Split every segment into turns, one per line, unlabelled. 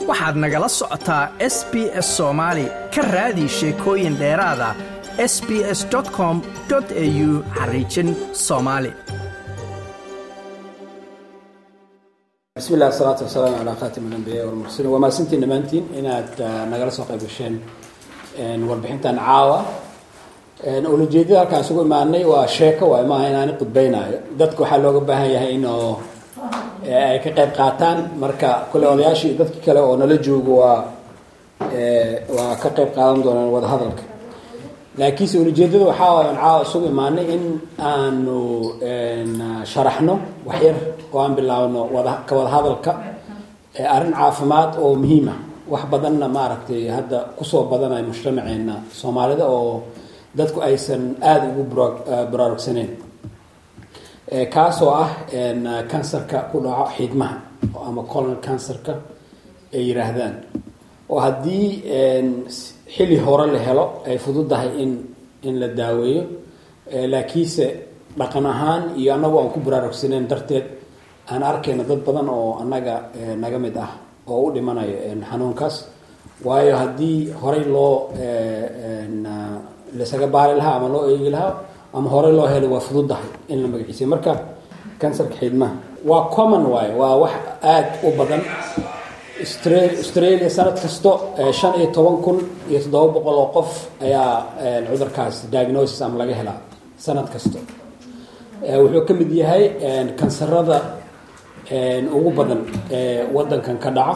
waxaad nagala socotaa s b s soomaali ka raadi sheekooyin dheeraada s b s com au xariijin soomaali
bismi illah asalaatu wasalaamu calaa khaatim alambiyaa walmursaliin waa mahadsantiin dhammaantiin inaad nagala soo qayb gasheen warbixintan caawa ulajeedada halkaan isugu imaanay waa sheeko waay maaha inaani qudbeynaayo dadka waxaa looga baahan yahay inuu ay ka qayb qaataan marka kule odayaashii dadki kale oo nala joogo waa waa ka qayb qaadan doonaan wadahadalka laakiinse ulajeedada waxaa waay aan caawa isugu imaanay in aanu sharaxno waxyar oo aan bilaabno wada ka wada hadalka arrin caafimaad oo muhiima wax badanna maaragtay hadda kusoo badanaya mujtamaceena soomaalida oo dadku aysan aada ugu baraarugsaneyn kaasoo ah kansarka ku dhaco xiidmaha ama colon cancerka ay yiraahdaan oo haddii xilli hore la helo ay fududahay in in la daaweeyo laakiinse dhaqan ahaan iyo annagu aan ku baraarugsaneyn darteed aan arkayna dad badan oo annaga naga mid ah oo u dhimanayo xanuunkaas waayo haddii horey loo laisaga baari lahaa ama loo eegi lahaa ama horey loo helay waa fududahay in la magaciisiyo marka kansarka xiidmaha waa common waayo waa wax aada u badan australia sanad kasto shan iyo toban kun iyo toddoba boqol oo qof ayaa cudurkaas diagnosis ama laga helaa sanad kasto wuxuu ka mid yahay kansarada ugu badan ee wadankan ka dhaca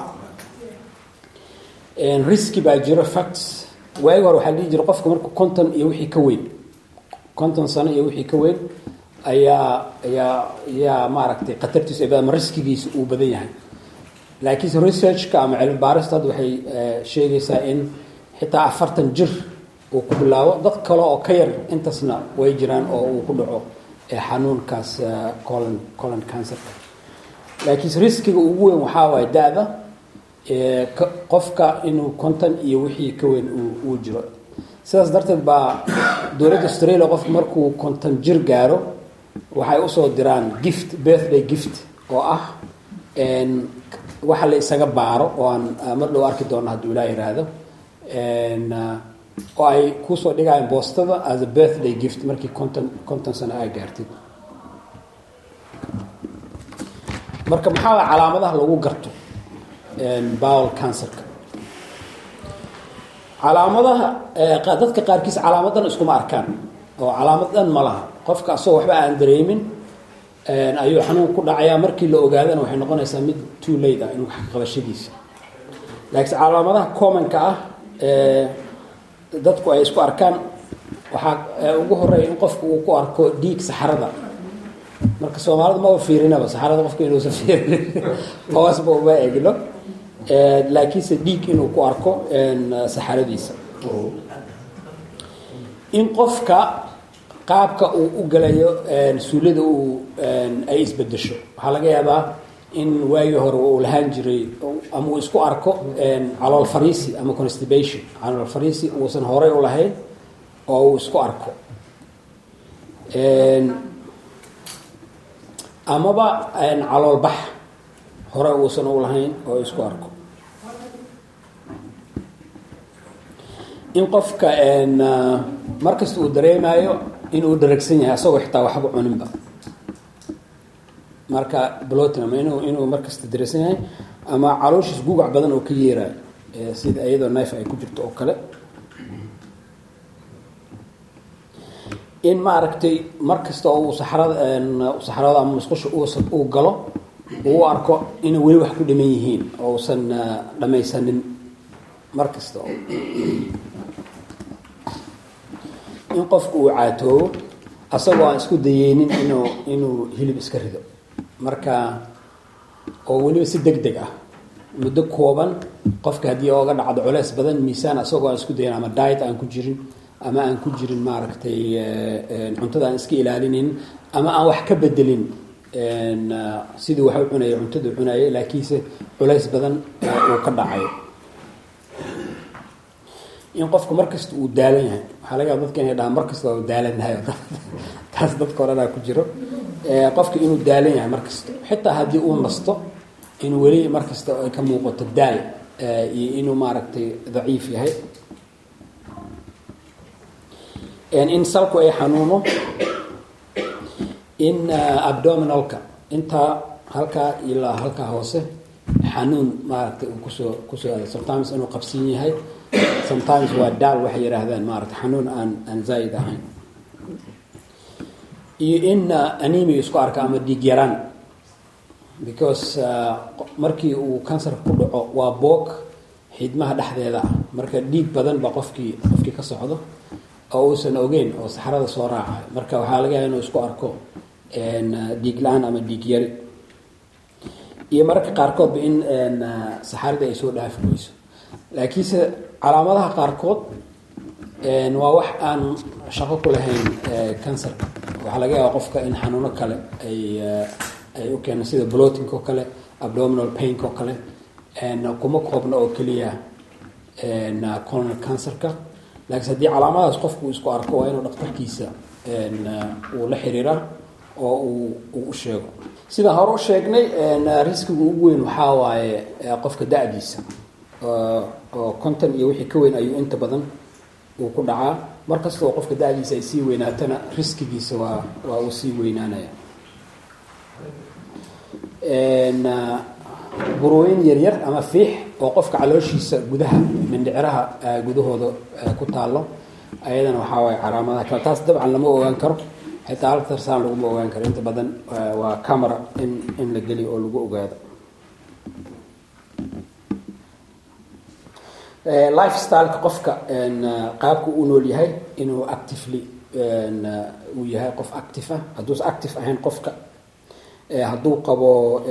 riski baa jiro facts waagi hore waxaa dhihi jira qofka marku konton iyo wixii ka weyn konton sano iyo wixii ka weyn ayaa ayaa ayaa maaragtay khatartiisu ay ama riskigiisa uu badan yahay laakiinse researchka ama cilmi baarista hadda waxay sheegaysaa in xitaa afartan jir uu ku bilaabo dad kale oo ka yar intaasna way jiraan oo uu ku dhaco xanuunkaas colon colon cancerka laakiinse riskiga ugu weyn waxaa waaye da-da qofka inuu konton iyo wixii ka weyn uu jiro sidaas darteed baa dowladda australia qofku markuu konton jir gaaro waxay usoo diraan gift birthday gift oo ah waxa la isaga baaro oo aan mar dhow arki doono hadduu ilaa yiraahdo oo ay kusoo dhigayaan boostada as a birthday gift markii konton konton sano aa gaartid marka maxaa waa calaamadaha lagu garto bowel cancerka calaamadaha dadka qaarkiis calaamadan iskuma arkaan oo calaamad dhan ma laha qofka asagoo waxba aan dareemin ayuu xanuun ku dhacayaa markii la ogaadana waxay noqonaysaa mid too late ah in wax qabashadiisa laakiinse calaamadaha commonka ah dadku ay isku arkaan waxaa ugu horeeya in qofku uu ku arko dhiig saxarada marka soomaalida maba fiirinaba saxarada qofka inuusan fiirin hoosba uma egno laakiinse dhiig inuu ku arko saxaradiisa in qofka qaabka uu u galayo suulada uu ay isbedesho waxaa laga yaabaa in waagii hore uu lahaan jiray ama uu isku arko calool fariisi ama constipation calool fariisi uusan horey u lahayn oo uu isku arko amaba calool bax hore uusan u lahayn oo isku arko in qofka markasta uu dareemayo inuu dharagsan yahay asagoo xitaa waxba cuninba marka blotinam inuu inuu markasta daragsan yahay ama calooshiis gugac badan oo ka yeerayo sida iyadoo knife ay ku jirto oo kale in maaragtay markasta oo uu saxrada saxrada ama musqusha uu galo uu arko inay weli wax ku dhiman yihiin oo usan dhamaysanin mar kasta oo in qofku uu caatoobo asagoo aan isku dayeynin inuu inuu hilib iska rido marka oo weliba si deg deg ah muddo kooban qofka haddii ooga dhacdo culeys badan miisaan asagoo aan isku dayin ama diet aan ku jirin ama aan ku jirin maaragtay cuntada aan iska ilaalinin ama aan wax ka bedelin sidii wax u cunaya cuntada cunaya laakiinse culays badan uu ka dhacayo in qofku markasta uu daalan yahay waxaa laga yaaba dadka inay dhahaan markasta waa daalannahay taas dadka odhanaa ku jiro qofka inuu daalan yahay markasta xitaa haddii uu nasto in weli markasta ay ka muuqato daal iyo inuu maaragtay daciif yahay in salku ay xanuuno in abdominalka intaa halkaa ilaa halkaa hoose xanuun maaragtay uu kusoo kusoo aada sometimes inuu qabsin yahay sometimes waa daal waxay yidhaahdaan maaragtay xanuun aan aan zaa'id ahayn iyo in anemia isku arka ama dhiig yaraan because markii uu kansarka ku dhaco waa boog xidmaha dhexdeeda ah marka dhiig badan ba qofkii qofkii ka socdo oo uusan ogeyn oo saxrada soo raacayo marka waxaa laga yaaba inuu isku arko dhiig la-aan ama dhiig yari iyo mararka qaarkoodba in saxaradii ay soo dhaafi weyso laakiinse calaamadaha qaarkood waa wax aan shaqo ku lahayn kansarka waxaa laga yaaba qofka in xanuuno kale ay ay u keenaan sida blotinka oo kale abdominal painka oo kale kuma koobna oo keliya colonal cancerka laakiinse haddii calaamadahaas qofku isku arko waa inuu dhaktarkiisa uu la xiriiraa oo uu uu u sheego sidaan hore u sheegnay riskiga ugu weyn waxaa waaye qofka da-diisa oo konton iyo wixii ka weyn ayuu inta badan uu ku dhacaa mar kasta oo qofka da-diisa ay sii weynaatana riskigiisa waa waa uu sii weynaanaya burooyin yaryar ama fiix oo qofka calooshiisa gudaha mindhiciraha gudahooda ku taalo ayadana waxaa waaye calaamadaha kale taas dabcan lama ogaan karo xitaa haltarsaan laguma ogaan karo inta badan waa camera in in la geliyo oo lagu ogaado lifestyleka qofka qaabka u nool yahay inuu actively uu yahay qof active ah hadduusa active ahayn qofka hadduu qabo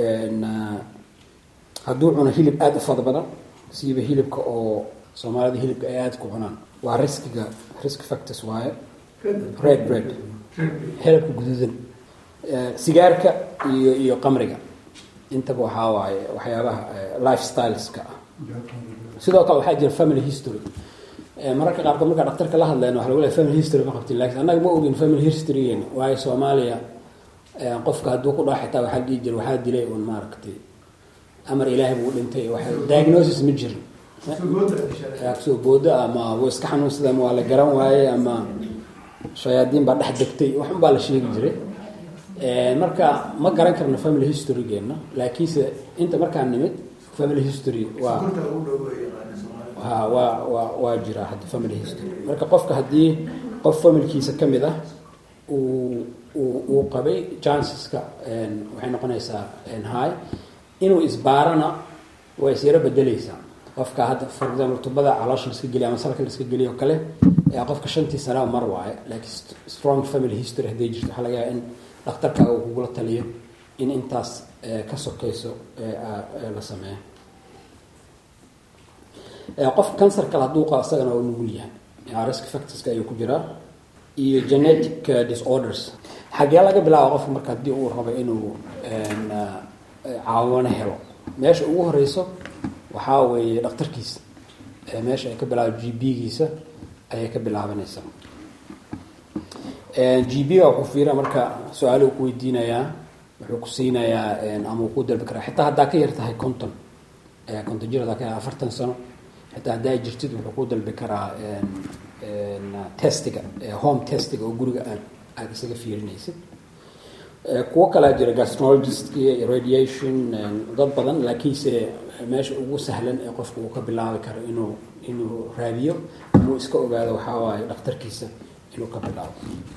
hadduu cuno hilib aada u fada badan siiba hilibka oo soomaalida hilibka ay aada ku cunaan waa riskiga risk factors waaye red bread hilibka guduudan sigaarka iyo iyo qamriga intaba waxaa waaye waxyaabaha lifestyleska ah sidoo kale waxaa jira family history mararka qaarkood markaa dhaktarka la hadlayna waxa lagu leeyahay family history ma qabtin lakin annaga ma ogin family historygeena waayo soomaaliya qofka hadduu ku dhaco xitaa waxaa dhihi jira waxaa dilay un maaragtay amar ilaahay buu dhintay diagnosis ma jirin soo boodo ama wuu iska xanuunsada ama waa la garan waaye ama shayaadiin baa dhex degtay waxun baa la sheegi jiray marka ma garan karno family historygeena laakiinse inta markaan nimid family history waa ha waa waa waa jiraa hadda family history marka qofka haddii qof familkiisa ka mid ah uu uu qabay chanceska waxay noqonaysaa high inuu isbaarana way isyaro bedeleysaa qofka hadda for example tubada caloosha laska geliya ama salka laska geliyo o kale qofka shantii sanaa mar waaye laakiin strong family history hadday jirto waxaa laga yaaba in dhakhtarka uu kugula taliyo in intaas ka sokeyso la sameeyo qof cancer kale hadduu qabo isagana waa nugul yahay risk factorska ayuu ku jiraa iyo genetic disorders xagee laga bilaaba qofka marka haddii uu rabo inuu caawano helo meesha ugu horeyso waxaa weeye dhakhtarkiisa meesha ay ka bilaaba g b giisa ayay ka bilaabanaysaa g b ga wuxuu fiira marka su-aalo uu ku weydiinayaa wuxuu ku siinayaa ama uu ku dalbi karaa xitaa haddaa ka yar tahay conton conton jir haddaa ka yar afartan sano xitaa haddaa jirtid wuxuu ku dalbi karaa testiga home testiga oo guriga aad aada isaga fiirinaysid kuwo kalaa jira gastronologist radiation dad badan laakiinse meesha ugu sahlan ee qofka uu ka bilaabi karo inuu inuu raadiyo inuu iska ogaado waxaa waaye dhakhtarkiisa inuu ka bilaabo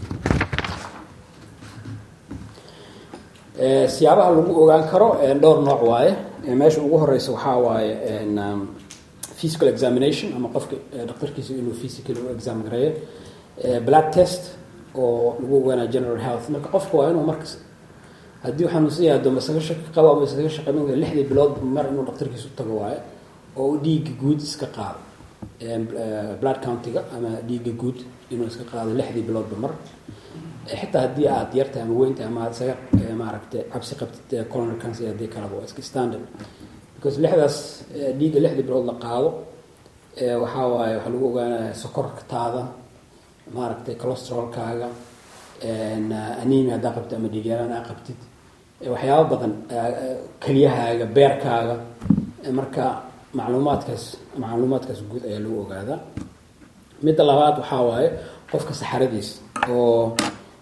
siyaabaha lagu ogaan karo dhowr nooc waaye meesha ugu horeysa waxaa waaye physical examination ama qofka dhakhtarkiisa inuu physical u exam gareeyo blood test oo lagu ogaanaya general health marka qofka waa inuu markas haddii uu xanuunsan yahay addooma isaga shaki qabo ama isaga shaqamin lixdii bilood mar inuu dhakhtarkiisa u tago waayo oo uu dhiigga guud iska qaado blood countiga ama dhiigga guud inuu iska qaado lixdii biloodba mar xitaa haddii aad yartahay ama weyntahay ama aad isaga maaragtay cabsi qabtid colonal cancer haddii kaleba waa iska standard because lixdaas dhiigga lixdii bilood la qaado waxaa waaye waxaa lagu ogaanaya sokortaada maaragtay colostrolkaaga anemia haddaa qabtid ama dhiigyaraan aa qabtid waxyaaba badan keliyahaaga beerkaaga marka macluumaadkaas macluumaadkaas guud ayaa lagu ogaadaa midda labaad waxaa waaye qofka saxaradiis oo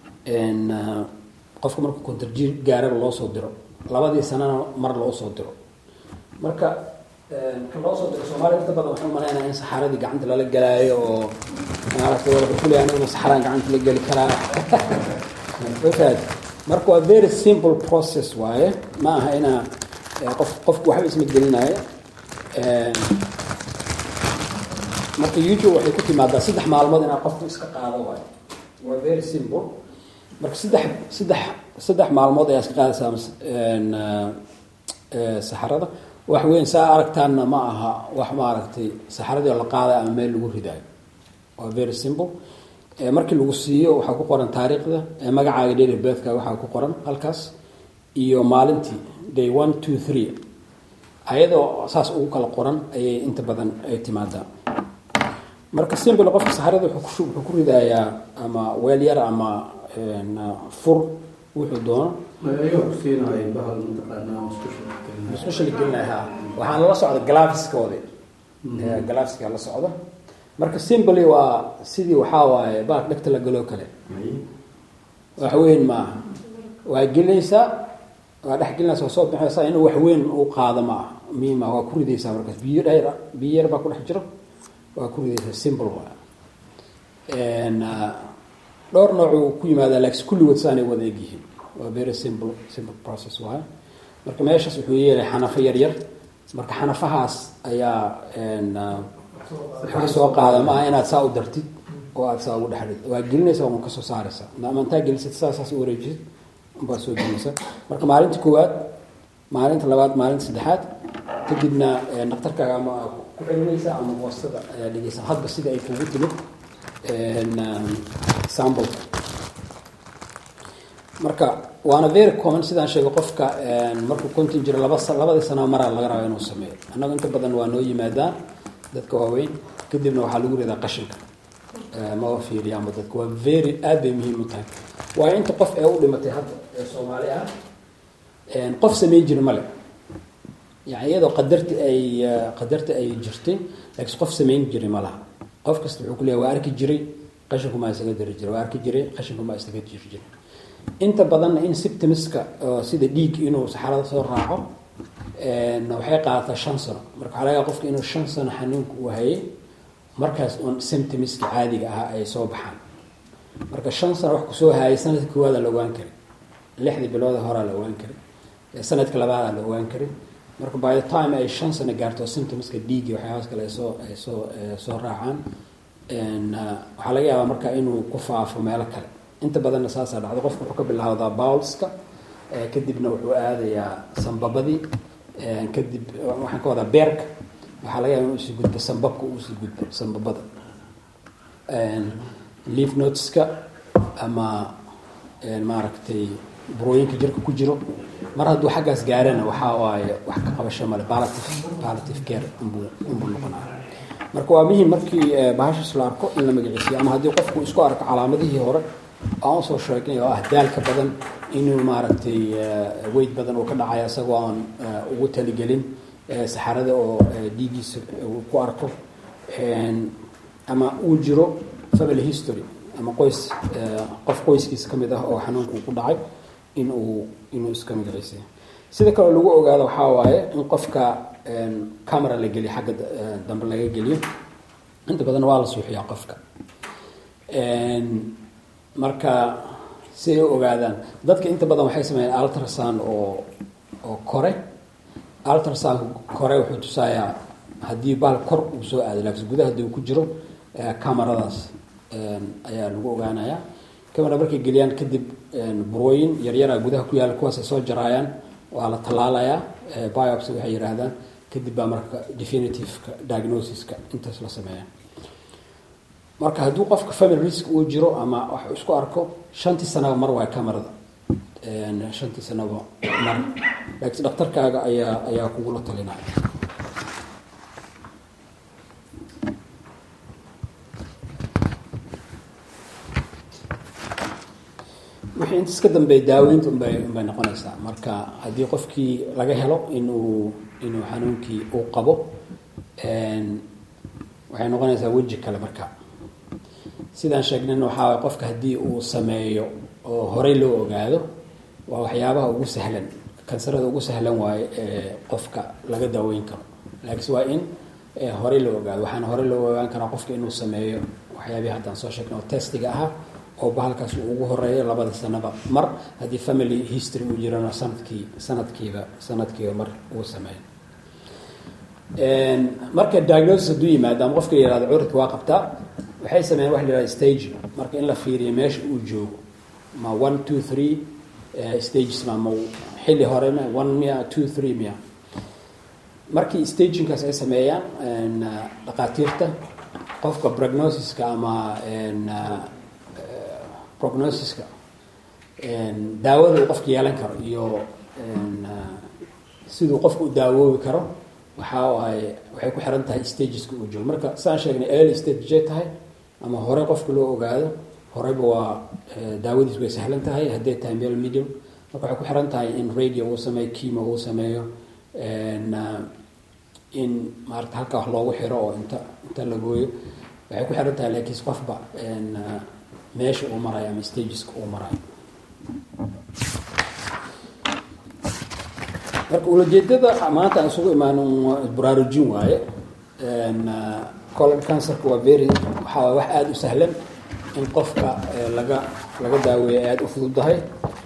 qofka marka kontarjiir gaaraba loo soo diro labadii sanana mar loo soo diro marka ka loo soo diro soomaaliya inta badan waxaan umalaynaya in saxaradii gacanta lala galaayo oo maaragtay wada kuley aniguna saxaraan gacanta la geli karaa ofaad marka waa very simple process waaye ma aha inaa qof qofku waxba isma gelinaayo marka youtube waxay ku timaadaa saddex maalmood inaa qofku iska qaado waayo waa very simple marka saddex saddex saddex maalmood ayaa iska qaadaysaa saxarada wax weyn saa aragtaanna ma aha wax maaragtay saxaradii oo la qaadayo ama meel lagu ridaayo waa very simple markii lagu siiyo waxaa ku qoran taariikhda magacaaga daily birthka waxaa ku qoran halkaas iyo maalintii day one two three ayadoo saas ugu kala qoran ayay inta badan ay timaadaa marka simple qofka saxarada wuxuu ku ridayaa ama weel yar ama fur wuxuu doono musqusha la gelinaya waxaan lala socda glaviskoodi glaviska la socda marka simply waa sidii waxaa waaye baak dhegta la galoo kale wax weyn maaha waa gelinaysaa waa dhex gelinaysa waa soo bixinaysaa inuu wax weyn u qaado ma aha miima waa ku ridaysaa markaas biyo dheer biyo yar baa ku dhex jiro waa ku ridaysaa simple waa dhowr noocuu ku yimaadaa laakiin kulligood saanay wada egyihiin waa very simple simple process waay marka meeshaas wuxuu yeelay xanafo yar yar marka xanafahaas ayaa wax soo qaada ma aha inaad saa u dartid oo aad saa ugu dhexrid waa gelinaysa waa kasoo saaraysa ama intaa gelisad saasaas u wareejisid baad soo gelinaysa marka maalinta koowaad maalinta labaad maalinta saddexaad kadibna dhaktarkaaga ama ku celinaysa ama boostada ayaa dhigaysa hadba sida ay kugu timid sampleka marka waana very common sidaan sheegay qofka markuu konton jiro laba labadii sanaa maraa laga raba inuu sameeyo annaga inta badan waa noo yimaadaan dadka waaweyn kadibna waxaa lagu ridaa qashinka maba fiiriyaanba dadka waa very aad bay muhiim u tahay waayo inta qof ee u dhimatay hadda ee soomaali ah qof sameyn jira male yani iyadoo qadarti ay qadarti ay jirtay laakiin qof samayn jiray ma laha qof kasta wuxuu ku leeyahay waa arki jiray qashinkumaa isaga dari jiray waa arki jiray qashinkumaa isaga jiri jiray inta badanna in symptomska sida dhiig inuu saxarada soo raaco waxay qaadataa shan sano marka waxaa laga yaaba qofka inuu shan sano xanuunka uu hayay markaas uun symptomska caadiga ah ay soo baxaan marka shan sano wax kusoo hayay sanadka koowaada la ogaan kari lixdii bilooda horaa la ogaan kari sanadka labaadaa la ogaan kari marka by the time ay shan sano gaarto symptomska dhiigi waxyaabaas kale ay soo ay soo soo raacaan waxaa laga yaabaa marka inuu ku faafo meelo kale inta badanna saasaa dhacdo qofka wuxuu ka bilaawdaa bowlska kadibna wuxuu aadayaa sambabadii kadib waxaan ka wadaa beerka waxaa laga yaaba inuu usii gudbo sambabka uu usii gudbo sambabada leaf noteska ama maaragtay burooyinka jirka ku jiro mar hadduu xaggaas gaarana waxaa waaye wax ka qabasho male balative balative care unbuu unbuu noqonaya marka waa muhim markii bahashas la arko in la magaciisiyo ama haddii qofku isku arko calaamadihii hore aan usoo sheegnay oo ah daalka badan inuu maaragtay weyd badan uu ka dhacayo isagoo aan ugu taligelin saxarada oo dhiigiisa uu ku arko ama uu jiro family history ama qoys qof qoyskiisa ka mid ah oo xanuunku ku dhacay in uu inuu iska magaciisiyo sida kaleo lagu ogaado waxaa waaye in qofka camera la geliyo xagga dambe laga geliyo inta badan waa la suuxiyaa qofka marka si ay u ogaadaan dadka inta badan waxay sameeyeen ultrasound oo oo kore ultrasound kore wuxuu tusayaa haddii baal kor uu soo aado laakiin gudaha haddii uu ku jiro cameradaas ayaa lagu ogaanayaa camera markay geliyaan kadib burooyin yaryara gudaha ku yaalla kuwaas ay soo jaraayaan waa la tallaalayaa biopsy waxay yidhaahdaan kadib baa marka definitiveka diagnosiska intaas la sameeya marka hadduu qofka family risk uu jiro ama wax isku arko shantii sanaba mar waa camerada shantii sanaba mar laakiin dhakhtarkaaga ayaa ayaa kugula talinaya wixii intaas ka dambeeya daaweynta unbay unbay noqonaysaa marka haddii qofkii laga helo inuu inuu xanuunkii uu qabo waxay noqonaysaa weji kale marka sidaan sheegnayna waxaa qofka haddii uu sameeyo oo horey loo ogaado waa waxyaabaha ugu sahlan kansarada ugu sahlan waaye ee qofka laga daaweyn karo laakiinse waa in horey loo ogaado waxaana horey loo ogaan karaa qofka inuu sameeyo waxyaabihii haddaan soo sheegnay oo testiga ahaa oo bahalkaas uu ugu horeeyo labada sanaba mar haddii family history uu jirana sanadkii sanadkiiba sanadkiiba mar uu sameeyo marka diagnosis hadduu yimaado ama qofka yihahdo cudurka waa qabtaa waxay sameeyeen waxa la yihahda stage marka in la fiiriyo meesha uu joogo ma one two three stages ma ma xilli hore ma one miya two three miya markii stagingkaas ay sameeyaan dhaqaatiirta qofka prognosiska ama prognosiska daawada uu qofka yeelan karo iyo siduu qofka u daawoobi karo waxa ay waxay ku xiran tahay stageska uu joogo marka saan sheegnay early stage tahay ama hore qofka loo ogaado horeyba waa daawadiis way sahlan tahay hadday tahay meel medium marka waxay ku xiran tahay in radio uu sameeyo kimo uu sameeyo in maarata halka wax loogu xiro oo inta inta la gooyo waxay ku xiran tahay laakiin qofba meesha uu marayo ama stageska uu marayo marka ulajeedada maanta aan isugu imaan baraarujin waaye colon cancerka waa very waxaa wax aada u sahlan in qofka laga laga daaweeya aada u fududahay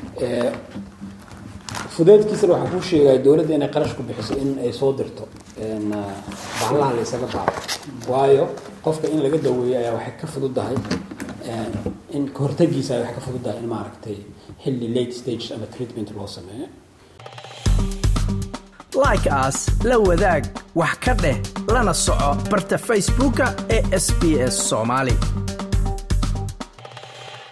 fudeedkiisana waxaa kuu sheegaya dowladda inay qarash ku bixiso in ay soo dirto bahlaha la ysaga baaro waayo qofka in laga daweeyo ayaa waxay ka fududahay in kahortagiisa ay waxay ka fududahay in maaragtay xilli late stage ama treatment loo sameeyo
like as la wadaag wax ka dheh lana soco barta facebooka ee sb s soomaali